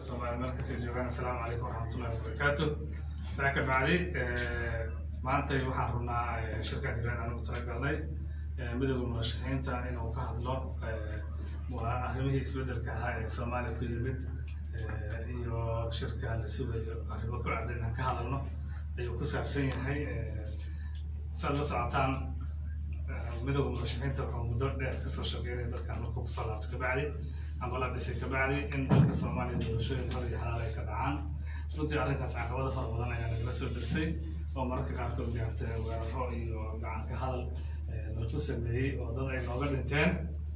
soomaaliya meel kasii joogaan assalaamu calaykum waraxmatullahi wabarakaatu saa ka bacdi maantay waxaan rabnaa shirkan jiraan anugu talagalnay midowda murashaxiinta inuu ka hadlo waa arrimihii isbedelka ahaa ee soomaaliya ku yimid iyo shirka la sugayo arrimo ku cad inaan ka hadalno ayuu ku saabsan yahay saad la socotaan midowda murashaxiinta wuxuu muddo dheer kasoo shaqeynaya dalkan markuu kusoo laabto kabacdi ama la dhisay kabacdi in dalka soomaaliya doorashooyin hor iyo xalaal ay ka dhacaan runtii arrinkaas caqabado fara badan ayaa nagala soo dirtay oo mararka qaarkood gaartay weeraro iyo gacanka hadal lagu sameeyey oo dad ay nooga dhinteen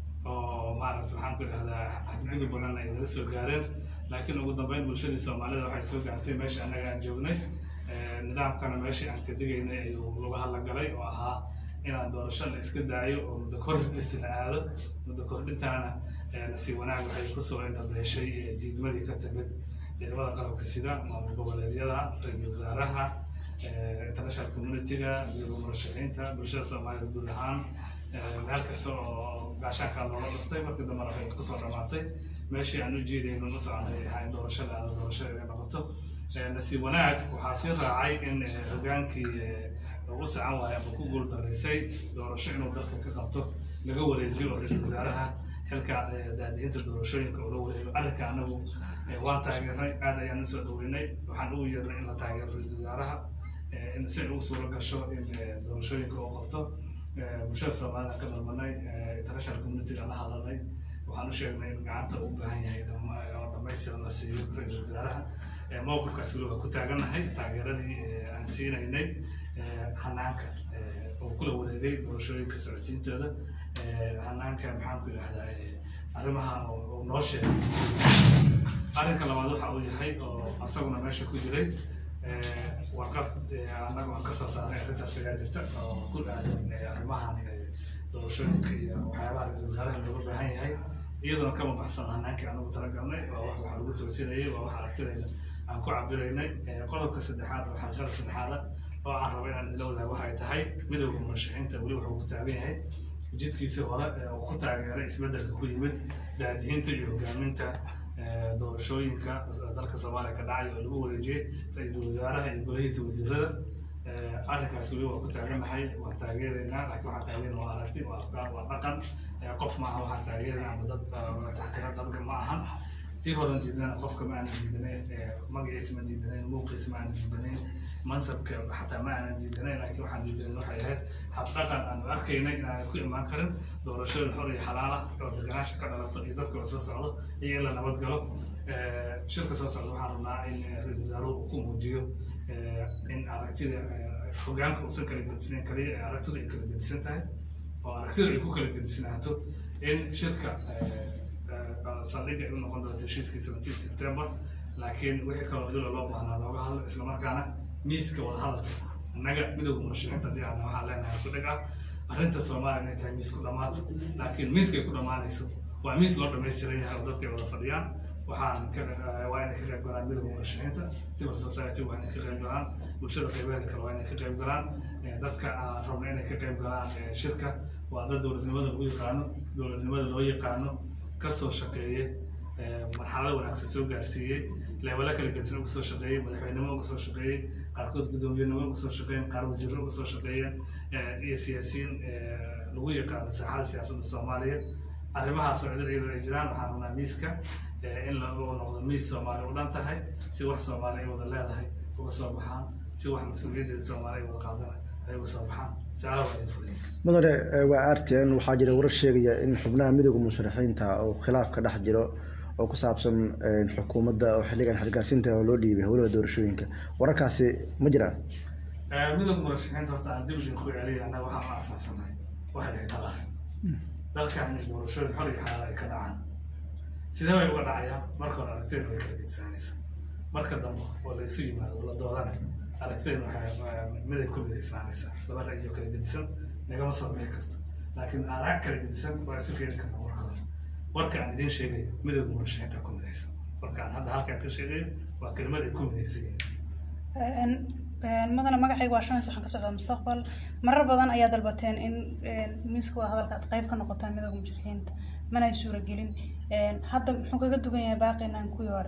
oo maaragta waxaan ku idhahdaa xadgudub badan ay naga soo gaareen laakiin ugu dambeyn bulshadii soomaalida waxay soo gaartay meesha annaga aan joognay nidaamkana meeshii aan ka digaynay ayuu laga hadlagalay oo ahaa inaan doorasho la iska daayo oo muddo kordhis la aado muddo kordhintaana nasiib wanaag waxay kusoo indhabeeshay diidmadii ka timid ciidamada qalabka sida maamul goboleedyada ra-iisul wasaaraha international community-ga midowda murashaxiinta bulshada soomaalida guud ahaan meel kasta oo gaashaankaa loola dhuftay markii dambena waxay kusoo dhamaatay meeshii aan u jeedayno u soconay ahaa in doorasho la aado doorasho ay noqoto nasiib wanaag waxaa sii raacay in hogaankii u socon waaya ama ku guuldaraysay doorasho inuu dalka ka qabto laga wareejiyo oo ra-iisul wasaaraha xilka daadihinta doorashooyinka ula wareego arrinka anagu waan taageernay aad ayaan usoo dhaweynay waxaan ugu yeernay in la taageero ra-iisul wasaaraha in si ay ugu suuro gasho in doorashooyinka uu qabto bulshada soomaalida ka dalbanay international community-ga la hadalnay waxaan u sheegnay in gacanta uu baahan yahay oo dhamaystiran la siiyo ra-iisul wasaaraha mowqifkaas weli waa ku taagannahay taageeradii aan siinaynay hanaanka oo kula wareegay doorashooyinka socodsiintooda hanaanka maxaan ku idhahdaa arrimaha uu noo sheegay arrinka labaad waxa uu yahay oo asaguna meesha ku jiray warqad annaga aan kasoo saaray arrintaas ayaa jirta oo ku aadan arrimahan doorashooyinka iyo waxyaabaha ra-iisul wasaaraha looga baahan yahay iyaduna kama baxsan hanaankii anagu talagalnay waa wax waxaa lagu toosinayay waa wax aragtidayna aan ku cabiraynay qodobka saddexaad oo xalqada saddexaada oo aan rabo inaan idila wadaago waxay tahay midowda murashaxiinta weli wuxuu ku taagan yahay jidkiisii hore uu ku taageeray isbedelka ku yimid daadihinta iyo hogaaminta doorashooyinka dalka soomaaliya ka dhacay oo lagu wareejiyey ra-iisul wasaaraha iyo golahiisa wasiirada arrinkaas weli waa ku taagannahay waan taageeraynaa laakiin waxaa taageerna waa aragti waa afkaan waa dhaqan qof maaha waxaa taageerana ama dad taxtira dadka ma ahan tii horan diidana qofka ma aanan diidanayn magaciisa ma diidanayn muuqiisa ma aanan diidanayn mansabka xataa ma aanan diidanayn laakiin waxaan diidanayn waxay ahayd habdhaqan aanu arkaynay inaanay ku imaan karin doorashooyin xor iyo xalaala oo deganaasha ka dhalato iyo dadka oo soo socdo iyo in la nabad galo shirka soo socda waxaan rabnaa in ra-iisul wasaaruhu uu ku muujiyo in aragtida hogaanka uusan kala gedisnayn kaliya aragtidu ay kala gedisan tahay oo aragtidu ay ku kala gedisnaato in shirka saldhigga ay u noqon doonto heshiiskii seventeen september laakiin wixii kaloo dula loo baahnaa looga hadlo islamarkaana miiska wada hadalka annaga midowda murashaxiinta haddii aadna waxaan leenahay ku dhig ah arrinta soomaaliya inay tahay miis ku dhammaato laakiin miiskay ku dhammaanayso waa miis loo dhamaystiran yahay oo dadka ay wada fadhiyaan waxaan waa inay ka qayb galaan midowda murashaxiinta civil society waa inay ka qayb galaan bulshada qaybeeda kale waa inay ka qayb galaan dadka rabna inay ka qayb galaan shirka waa dad dowladnimada lagu yaqaano dowladnimada loo yaqaano kasoo shaqeeyey marxalado wanaagsan soo gaarsiiyey leebalo kala gedsan uga soo shaqeeyey madaxweynimo uga soo shaqeeyey qaarkood guddoomiyenimo uga soo shaqeeyeen qaar wasiirro uga soo shaqeeyeen iyo siyaasiyiin lagu yaqaano saaxada siyaasadda soomaaliya arrimahaas oo cidil iyadoo ay jiraan waxaan rabnaa miiska in lagu noqdo miis soomaali u dhan tahay si wax soomaali ay wada leedahay uga soo baxaan si wax mas-uuliyaddeeda soomaali ay wada qaadana ay uga soo baxaan mudane waa r t n waxaa jira warar sheegaya in xubnaha midowda musharaxiinta oo khilaaf ka dhex jiro oo ku saabsan xukuumadda oo xilligan xilgaarsiinta oo loo dhiibay howlaha doorashooyinka wararkaasi ma jiraan midowda murashaxiinta horta aan dib idinku celiya annaga waxaan u asaasanahay waxay dhahay talar dalkan in doorashooyin xor iyo xalaal ay ka dhacaan sidee bay uga dhacayaan marka hore aragtideen way kala gedsaanaysa marka dambe oo la isu yimaado la doodana aragtideen waxay miday ku midaysaanaysaa laba ra'yo kala gedisan nagama soo bixi karto laakiin arag kala gedisan waa isu keeni karna warka hore warka aan idiin sheegay midowda murashaxiinta ku midaysan warka aan hadda halkaan ka sheegayo waa kelimad ay ku midaysan yihiin mudane magacayga waa shamis waxaan ka socdaa mustaqbal marar badan ayaa dalbateen in miiska wada hadalka aad qayb ka noqotaan midowda mushrixiinta mana ay suuragelin hadda muxuu kaga dugan yahay baaqinaan kuwii hore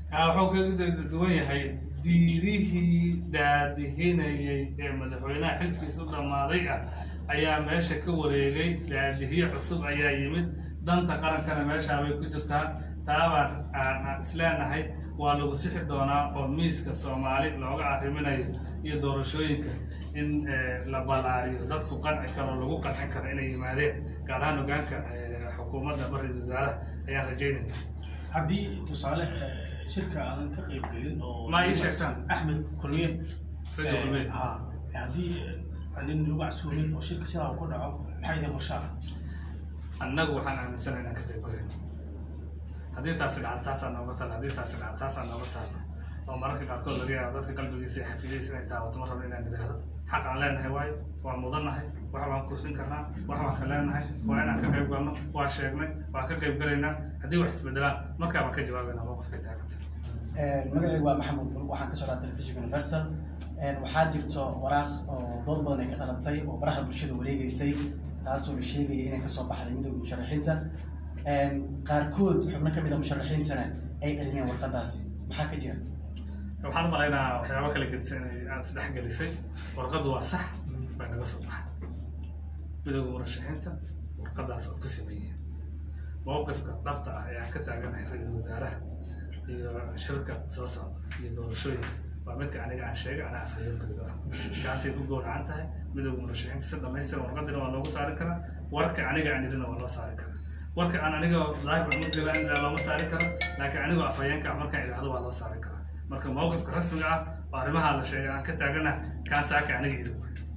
Ah, wuxuu kaga duwan yahay diidihii daadihinayay ee madaxweynaha xilkiisa u dhammaaday ah ayaa meesha ka wareegay daadihiye cusub ayaa yimid danta qarankana meeshaabay ku jirtaa taabaan aan aan isleenahay waa lagu sixi doonaa oo miiska soomaali looga arriminayo iyo doorashooyinka in eh, la ballaariyo dadku qanci karo lagu qancin karo inay yimaadeen gaar ahaan hogaanka eh, xukuumadda ra-iisul wasaaraha ayaan rajaynayna haddii tusaale eh, shirka aadan ka qayb gelin oo Ma ii sheegtaan? axmed kulmiye Radio Kulmiye. ha haddii nin lagu casuumin oo shirka sidaa uu ku dhaco maxay idin qorshaa annagu waxaan aaminsanahay inaan ka qayb galayno haddii taasi dhaca taasaa nooga taal haddii taasi dhaca taasaa nooga taal oo mararka qaarkood laga yaabo dadka qalbigiisa iyo xafidadiisa inay taabato ma rabno inaan idhaahdo xaq aan leenahay waayo waa mudannahay wax baan kursin karnaa wax baan ka leenahay waa inaan ka qayb galno waa sheegnay waa ka qayb galaynaa haddii wax isbedelaan markaa baan ka jawaabaynaa mowqifka taaganta magacaygu waa maxamed bul waxaan ka socdaa telefishinka universal waxaa jirto waraaq oo dood badan ay ka dhalatay oo baraha bulshada wareegeysay taasoo la sheegaya inay kasoo baxday midowda musharaxiinta qaarkood xubno ka mid a musharaxiintana ay celinayaan warqadaasi maxaa ka jira waxaan u malaynaa waxyaabo kala gedisan inay aada isdhex gelisay warqaddu waa sax bay naga soo baxay midowga murashaxiinta warqadaas oo ka sameeyeen mowqifka dhabta ah ee aan ka taaganahay ra-iisul wasaaraha iyo shirka soo socda iyo doorashooyinka waa midka aniga aan sheegay anaa afhayeenkooda ah kaasay ku gowracan tahay midowga murashaxiinta si dhamaystiran warqadina waa loogu saari karaa warka aniga aan idhina waa loo saari karaa warka aan aniga daahir maxmud galaan idhaa looma saari karo laakiin anigoo afhayeenka ah markaan idhaahdo waa loo saari karaa marka mowqifka rasmiga ah oo arrimaha la sheegay aan ka taagana kaasaaka aniga idin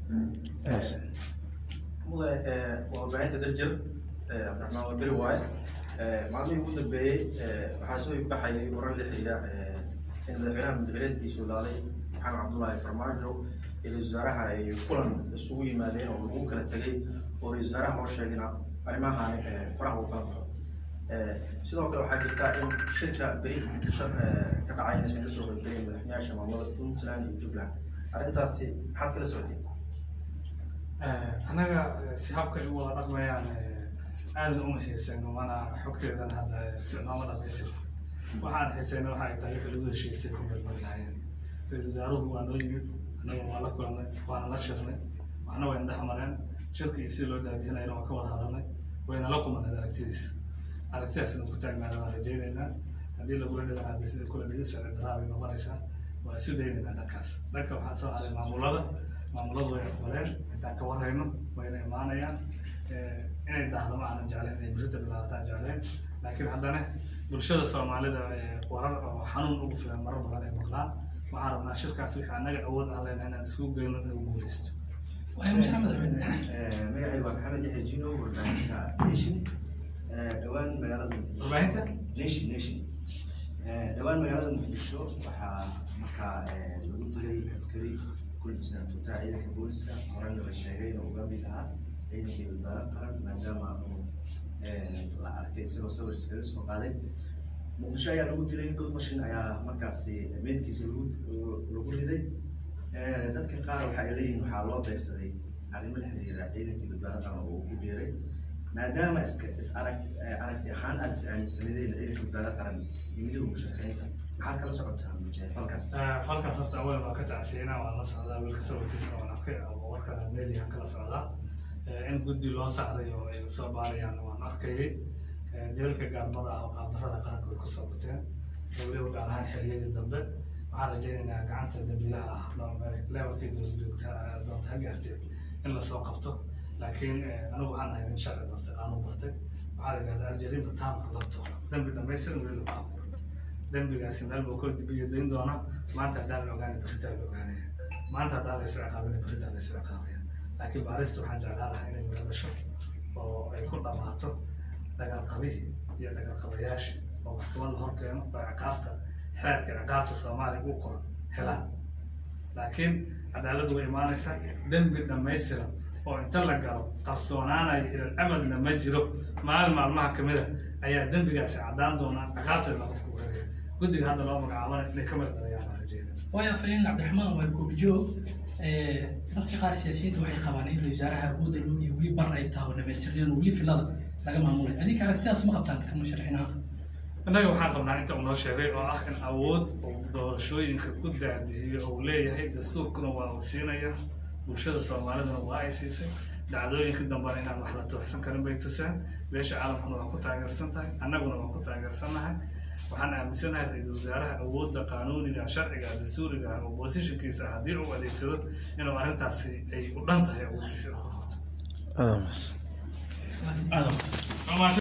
mudan waa warbaahinta darjir cabdiraxmaan warberi waaye maalmihii ugu dambeeyey waxaa soo baxayay warar la xiriira in madaxweynaha mudxileedkiisu laaday maxamed cabdullaahi farmaajo iyo ra-isul wasaaraha ay kulan isugu yimaadeen oo lagu kala tegay oo ra-isul wasaaraha loo sheegina arrimahan faraha uu kala baxo sidoo kale waxaa jirta in shirka beri shir ka dhacay inaysan kasoo qaybgelin madaxweynayaasha maamulada puntland iyo jubbaland arrintaasi maxaad kala socotay annaga si habka ay u wada dhaqmayaan aada uma xiiseyno mana xogteedan hadda si nooma dhamaystiro waxaan xiiseyna waxa ay tahay wixii lagu heshiisay ku melmari lahaayeen ra-iisul wasaaruhu waa noo yimid annaga waa la kulannay waana la shirnay waxna wayna dhex mareen shirka iyo si loo daadihinayna waa ka wada hadalnay wayna la qumaneed aragtidiisa aragtidaas inuu ku taagnaada waan rajaynaynaa haddii lagula dhigan hadda sida kula dhigid sharci daraa bay noqonaysaa waa isu daynaynaa dhankaas dhanka waxaa soo haray maamulada maamuladu way aqbaleen intaan ka warhayno wayna imaanayaan inay daahdo ma aanan jeclayn inay berita bilaabataan jeclayn laakiin haddana bulshada soomaalida warar oo xanuun ugu filan marar badan ay maqlaan waxaan rabnaa shirkaas wixii annaga awood aan leenahay inaan iskugu geyno inuu guuleysto magacayga waa maxamed yaxya jino warbaahinta nation dhowaan magaalada Warbaahinta? nation nation dhowaan magaalada muqdisho waxaa markaa lagu dilay askari kulbisnaa tuutaa ciidanka booliska horena la sheegay inuu uga mid ahaa ciidankii badbaado qaran maadaama uu la arkay isagoo sawir iskaga soo qaaday muqdisho ayaa lagu dilay god mashin ayaa markaasi meydkiisa lagu lagu riday dadka qaar waxa ay leeyihiin waxaa loo beegsaday arrimo la xiriira ciidankii badbaado qaran oo ugu beeray maadaama iska is aragti aragti ahaan aada is aaminsanideen ciidanka badbaado qaran iyo midowga musharaxiinta maxaad kala socotaa falkaas falkaas horta awal waan ka tacsiinaa waan la socdaa wiilka sawirkiisana waan arkay oo warkana meeliyan kala socdaa in guddi loo saaray oo ay soo baarayaan waan arkayay jeelka gaalmada ah oo qaabdarrada qaranka way kusoo bateen weliba gaar ahaan xiliyadii dambe waxaan rajaynaynaa gacanta dambiilaha ah levelkii dowlad joogta doonta ha gaartee in lasoo qabto laakiin anigu waxaan ahay nin sharci bartay qaanuun bartay waxaa la yidhahdaa aljariima taama labtoona dambi dhamaystiran weli lama abuuro dembigaasi meel buu ka dibiyo dayn doonaa maanta haddaan la ogaanay beritaa la ogaanaya maanta haddaan laysu ciqaabinay beritaa laysu ciqaabaya laakiin baarista waxaan jeclaan lahaa inay mudadasho oo ay ku dhammaato dagaalqabihii iyo dagaalqabayaashii oo maxkamad la horkeeno oo ciqaabta xeerka ciqaabta soomaaliya uu qoran helaan laakiin cadaaladdu way imaanaysaa dembi dhammaystiran oo inta la galo qarsoonaanaya ilal amadna ma jiro maalin maalmaha kamid a ayaa dembigaasi caddaan doonaa ciqaabteedna qofku wareegaya guddiga hadda loo magacaabana inay ka mid dhalayaan baan rajeynaya waayo afayeen cabdiraxmaan waa goobjoog dadka qaar siyaasiyiinta waxay qabaan in wasaaraha awoodda loo dhiyo weli bar ay tahay oo dhamaystireen oo weli filada laga maamulay adinka aragtidaas ma qabtaan ka musharaxiin ahaan innaga waxaan qabnaa inta uu noo sheegay oo ah in awood uu doorashooyinka ku daadihiyo uu leeyahay dastuurkuna waa uu siinaya bulshada soomaaliduna waa ay siisay dhacdooyinka dambena inaan wax la tooxsan karin bay tuseen beesha caalamkuna waa ku taageersan tahay annaguna waa ku taageersannahay waxaan aaminsanahay ra-iisul wasaaraha awoodda qaanuuniga sharciga dastuuriga oo positionkiisa haddii uu adeegsado inuu arrintaasi ay u dhan tahay awooddiisa inuu ku qabto Adamas. aadam